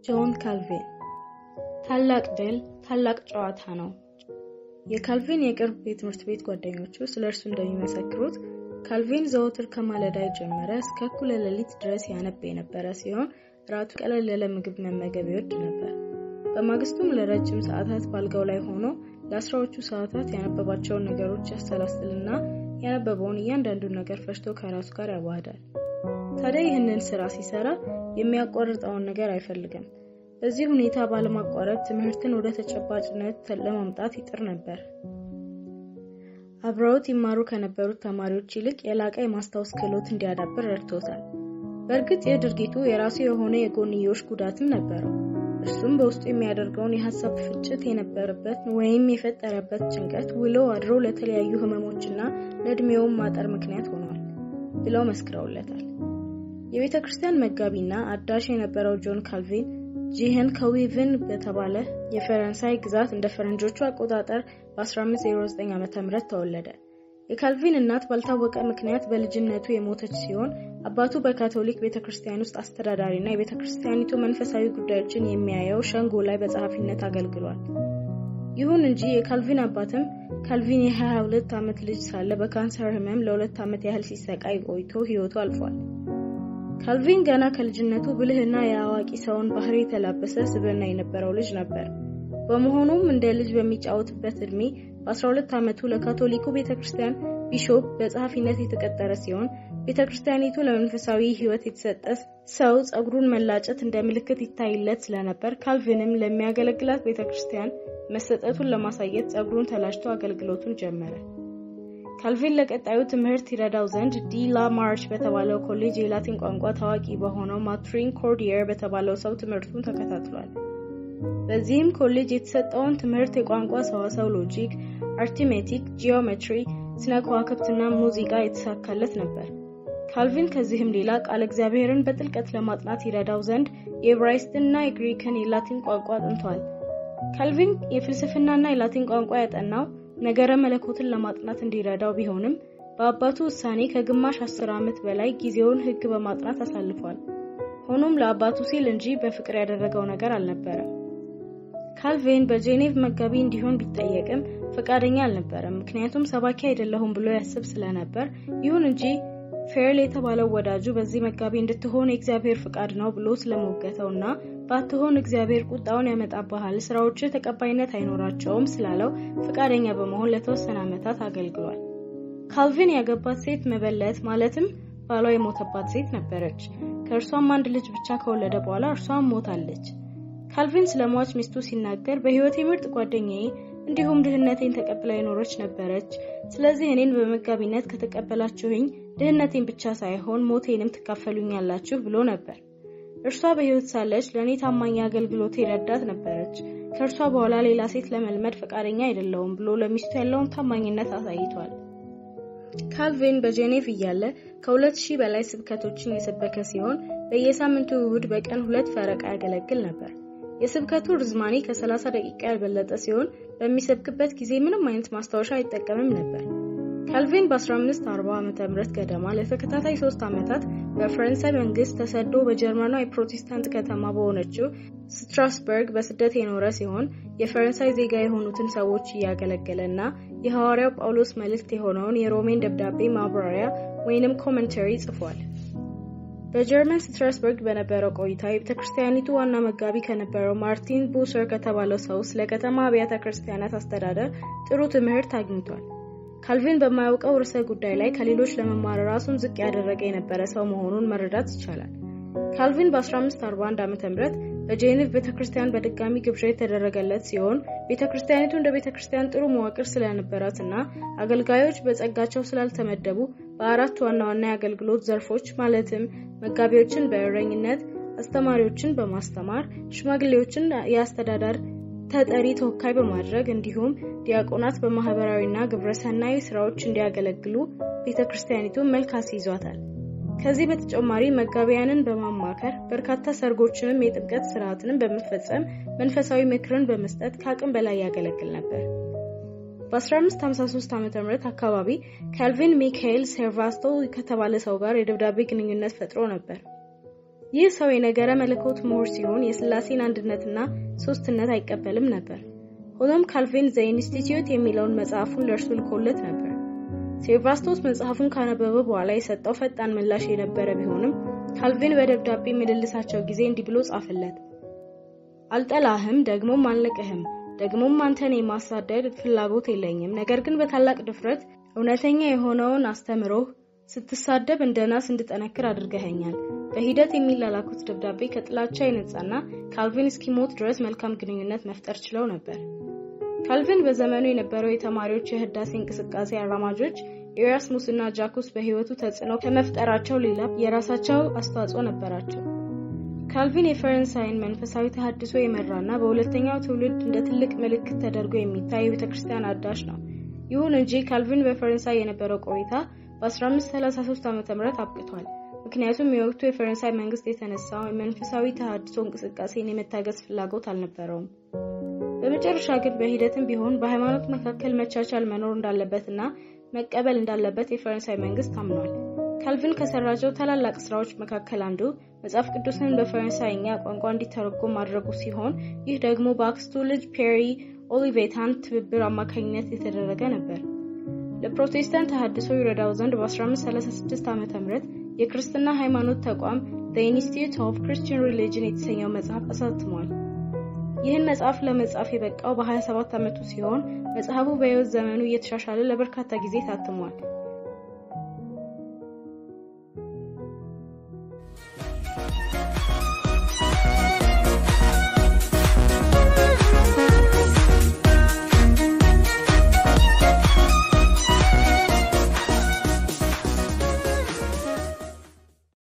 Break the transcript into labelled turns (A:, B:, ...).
A: ጆን ካልቪን ታላቅ ድል ታላቅ ጨዋታ ነው። የካልቪን የቅርብ የትምህርት ቤት ጓደኞቹ ስለ እርሱ እንደሚመሰክሩት ካልቪን ዘወትር ከማለዳ የጀመረ እስከ እኩለ ሌሊት ድረስ ያነብ የነበረ ሲሆን ራቱ ቀለል ያለ ምግብ መመገብ ይወድ ነበር። በማግስቱም ለረጅም ሰዓታት ባልጋው ላይ ሆኖ ለአስራዎቹ ሰዓታት ያነበባቸውን ነገሮች ያሰላስልና ያነበበውን እያንዳንዱን ነገር ፈሽቶ ከራሱ ጋር ያዋህዳል። ታዲያ ይህንን ስራ ሲሰራ የሚያቋርጠውን ነገር አይፈልግም። በዚህ ሁኔታ ባለማቋረጥ ትምህርትን ወደ ተጨባጭነት ለማምጣት ይጥር ነበር። አብረውት ይማሩ ከነበሩት ተማሪዎች ይልቅ የላቀ የማስታወስ ክህሎት እንዲያዳብር ረድቶታል። በእርግጥ ይህ ድርጊቱ የራሱ የሆነ የጎንዮሽ ጉዳትም ነበረው። እርሱም በውስጡ የሚያደርገውን የሀሳብ ፍጭት የነበረበት ወይም የፈጠረበት ጭንቀት ውሎ አድሮ ለተለያዩ ህመሞችና ለእድሜውም ማጠር ምክንያት ሆኗል ብለው መስክረውለታል። የቤተ ክርስቲያን መጋቢና አዳሽ የነበረው ጆን ካልቪን ጂህን ከዊቭን በተባለ የፈረንሳይ ግዛት እንደ ፈረንጆቹ አቆጣጠር በ1509 ዓ.ም ተወለደ። የካልቪን እናት ባልታወቀ ምክንያት በልጅነቱ የሞተች ሲሆን አባቱ በካቶሊክ ቤተ ክርስቲያን ውስጥ አስተዳዳሪና የቤተ ክርስቲያኒቱ መንፈሳዊ ጉዳዮችን የሚያየው ሸንጎ ላይ በጸሐፊነት አገልግሏል። ይሁን እንጂ የካልቪን አባትም ካልቪን የ22 ዓመት ልጅ ሳለ በካንሰር ህመም ለሁለት ዓመት ያህል ሲሰቃይ ቆይቶ ህይወቱ አልፏል። ካልቪን ገና ከልጅነቱ ብልህና የአዋቂ ሰውን ባህሪ የተላበሰ ስብዕና የነበረው ልጅ ነበር። በመሆኑም እንደ ልጅ በሚጫወትበት እድሜ በ12 ዓመቱ ለካቶሊኩ ቤተ ክርስቲያን ቢሾፕ በጸሐፊነት የተቀጠረ ሲሆን ቤተ ክርስቲያኒቱ ለመንፈሳዊ ህይወት የተሰጠ ሰው ጸጉሩን መላጨት እንደ ምልክት ይታይለት ስለነበር ካልቪንም ለሚያገለግላት ቤተ ክርስቲያን መሰጠቱን ለማሳየት ጸጉሩን ተላጭቶ አገልግሎቱን ጀመረ። ካልቪን ለቀጣዩ ትምህርት ይረዳው ዘንድ ዲ ላ ማርች በተባለው ኮሌጅ የላቲን ቋንቋ ታዋቂ በሆነው ማትሪን ኮርዲየር በተባለው ሰው ትምህርቱን ተከታትሏል። በዚህም ኮሌጅ የተሰጠውን ትምህርት የቋንቋ ሰዋሰው፣ ሎጂክ፣ አርቲሜቲክ፣ ጂኦሜትሪ፣ ስነ ከዋክብትና ሙዚቃ የተሳካለት ነበር። ካልቪን ከዚህም ሌላ ቃል እግዚአብሔርን በጥልቀት ለማጥናት ይረዳው ዘንድ የዕብራይስጥና የግሪክን የላቲን ቋንቋ አጥንቷል። ካልቪን የፍልስፍናና የላቲን ቋንቋ ያጠናው ነገረ መለኮትን ለማጥናት እንዲረዳው ቢሆንም በአባቱ ውሳኔ ከግማሽ አስር ዓመት በላይ ጊዜውን ሕግ በማጥናት አሳልፏል። ሆኖም ለአባቱ ሲል እንጂ በፍቅር ያደረገው ነገር አልነበረም። ካልቪን በጄኔቭ መጋቢ እንዲሆን ቢጠየቅም ፈቃደኛ አልነበረም። ምክንያቱም ሰባኪ አይደለሁም ብሎ ያስብ ስለነበር። ይሁን እንጂ ፌርል የተባለው ወዳጁ በዚህ መጋቢ እንድትሆን የእግዚአብሔር ፍቃድ ነው ብሎ ስለሞገተውና ባትሆን እግዚአብሔር ቁጣውን ያመጣብሃል፣ ስራዎች ተቀባይነት አይኖራቸውም ስላለው ፈቃደኛ በመሆን ለተወሰነ ዓመታት አገልግሏል። ካልቪን ያገባት ሴት መበለት ማለትም ባሏ የሞተባት ሴት ነበረች። ከእርሷም አንድ ልጅ ብቻ ከወለደ በኋላ እርሷም ሞታለች። ካልቪን ስለ ሟች ሚስቱ ሲናገር በሕይወቴ ምርጥ ጓደኛዬ እንዲሁም ድህነቴን ተቀብላ የኖረች ነበረች። ስለዚህ እኔን በመጋቢነት ከተቀበላችሁኝ ድህነቴን ብቻ ሳይሆን ሞቴንም ትካፈሉኛላችሁ ብሎ ነበር። እርሷ በሕይወት ሳለች ለእኔ ታማኝ አገልግሎት ረዳት ነበረች። ከእርሷ በኋላ ሌላ ሴት ለመልመድ ፈቃደኛ አይደለውም ብሎ ለሚስቱ ያለውን ታማኝነት አሳይቷል። ካልቪን በጄኔቭ እያለ ከሁለት ሺህ በላይ ስብከቶችን የሰበከ ሲሆን በየሳምንቱ እሁድ በቀን ሁለት ፈረቃ ያገለግል ነበር። የስብከቱ ርዝማኔ ከ30 ደቂቃ ያልበለጠ ሲሆን በሚሰብክበት ጊዜ ምንም አይነት ማስታወሻ አይጠቀምም ነበር። ካልቪን በ1540 ዓ.ም ገደማ ለተከታታይ ሶስት ዓመታት በፈረንሳይ መንግስት ተሰዶ በጀርመኗ የፕሮቴስታንት ከተማ በሆነችው ስትራስበርግ በስደት የኖረ ሲሆን የፈረንሳይ ዜጋ የሆኑትን ሰዎች እያገለገለ እና የሐዋርያው ጳውሎስ መልእክት የሆነውን የሮሜን ደብዳቤ ማብራሪያ ወይንም ኮመንተሪ ጽፏል። በጀርመን ስትራስበርግ በነበረው ቆይታ የቤተ ክርስቲያኒቱ ዋና መጋቢ ከነበረው ማርቲን ቡሰር ከተባለው ሰው ስለ ከተማ አብያተ ክርስቲያናት አስተዳደር ጥሩ ትምህርት አግኝቷል። ካልቪን በማያውቀው ርዕሰ ጉዳይ ላይ ከሌሎች ለመማር ራሱን ዝቅ ያደረገ የነበረ ሰው መሆኑን መረዳት ይቻላል። ካልቪን በ1541 ዓ.ም በጄኔቭ ቤተ ክርስቲያን በድጋሚ ግብዣ የተደረገለት ሲሆን ቤተ ክርስቲያኒቱ እንደ ቤተ ክርስቲያን ጥሩ መዋቅር ስለነበራት እና አገልጋዮች በጸጋቸው ስላልተመደቡ በአራት ዋና ዋና የአገልግሎት ዘርፎች ማለትም መጋቢዎችን በእረኝነት፣ አስተማሪዎችን በማስተማር፣ ሽማግሌዎችን የአስተዳደር ተጠሪ ተወካይ በማድረግ እንዲሁም ዲያቆናት በማህበራዊና ግብረሰናይ ስራዎች እንዲያገለግሉ ቤተ ክርስቲያኒቱ መልክ አስይዟታል። ከዚህ በተጨማሪ መጋቢያንን በማማከር በርካታ ሰርጎችንም የጥምቀት ስርዓትንም በመፈጸም መንፈሳዊ ምክርን በመስጠት ከአቅም በላይ ያገለግል ነበር። በ1553 ዓ.ም አካባቢ ካልቪን ሚካኤል ሴርቫስቶ ከተባለ ሰው ጋር የደብዳቤ ግንኙነት ፈጥሮ ነበር። ይህ ሰው የነገረ መለኮት ምሁር ሲሆን የስላሴን አንድነትና ሶስትነት አይቀበልም ነበር። ሆኖም ካልቪን ዘ ኢንስቲትዩት የሚለውን መጽሐፉን ለእርሱ ልኮለት ነበር። ሴባስቶስ መጽሐፉን ካነበበ በኋላ የሰጠው ፈጣን ምላሽ የነበረ ቢሆንም ካልቪን በደብዳቤ ምልልሳቸው ጊዜ እንዲህ ብሎ ጻፈለት። አልጠላህም፣ ደግሞም አልንቅህም፣ ደግሞም አንተን የማሳደድ ፍላጎት የለኝም። ነገር ግን በታላቅ ድፍረት እውነተኛ የሆነውን አስተምሮህ ስትሳደብ እንደ ናስ እንድጠነክር አድርገኸኛል። በሂደት የሚላላኩት ደብዳቤ ከጥላቻ የነጻና ካልቪን እስኪሞት ድረስ መልካም ግንኙነት መፍጠር ችለው ነበር። ካልቪን በዘመኑ የነበረው የተማሪዎች የህዳሴ እንቅስቃሴ አራማጆች ኤራስሙስ እና ጃኩስ በህይወቱ ተጽዕኖ ከመፍጠራቸው ሌላ የራሳቸው አስተዋጽኦ ነበራቸው። ካልቪን የፈረንሳይን መንፈሳዊ ተሃድሶ የመራና በሁለተኛው ትውልድ እንደ ትልቅ ምልክት ተደርጎ የሚታይ የቤተ ክርስቲያን አዳሽ ነው። ይሁን እንጂ ካልቪን በፈረንሳይ የነበረው ቆይታ በ1533 ዓ ም አብቅቷል። ምክንያቱም የወቅቱ የፈረንሳይ መንግስት የተነሳው የመንፈሳዊ ተሃድሶ እንቅስቃሴን የመታገዝ ፍላጎት አልነበረውም። በመጨረሻ ግን በሂደትም ቢሆን በሃይማኖት መካከል መቻቻል መኖር እንዳለበትና መቀበል እንዳለበት የፈረንሳይ መንግስት አምኗል። ካልቪን ከሰራቸው ታላላቅ ስራዎች መካከል አንዱ መጽሐፍ ቅዱስን በፈረንሳይኛ ቋንቋ እንዲተረጎም ማድረጉ ሲሆን ይህ ደግሞ በአክስቱ ልጅ ፔሪ ኦሊቬታን ትብብር አማካኝነት የተደረገ ነበር። ለፕሮቴስታንት ተሃድሶ ይረዳው ዘንድ በ1536 ዓ ም የክርስትና ሃይማኖት ተቋም ዘ ኢንስቲትዩት ኦፍ ክርስቲያን ሪሊጅን የተሰኘው መጽሐፍ አሳትሟል። ይህን መጽሐፍ ለመጻፍ የበቃው በ27 ዓመቱ ሲሆን መጽሐፉ በሕይወት ዘመኑ እየተሻሻለ ለበርካታ ጊዜ ታትሟል።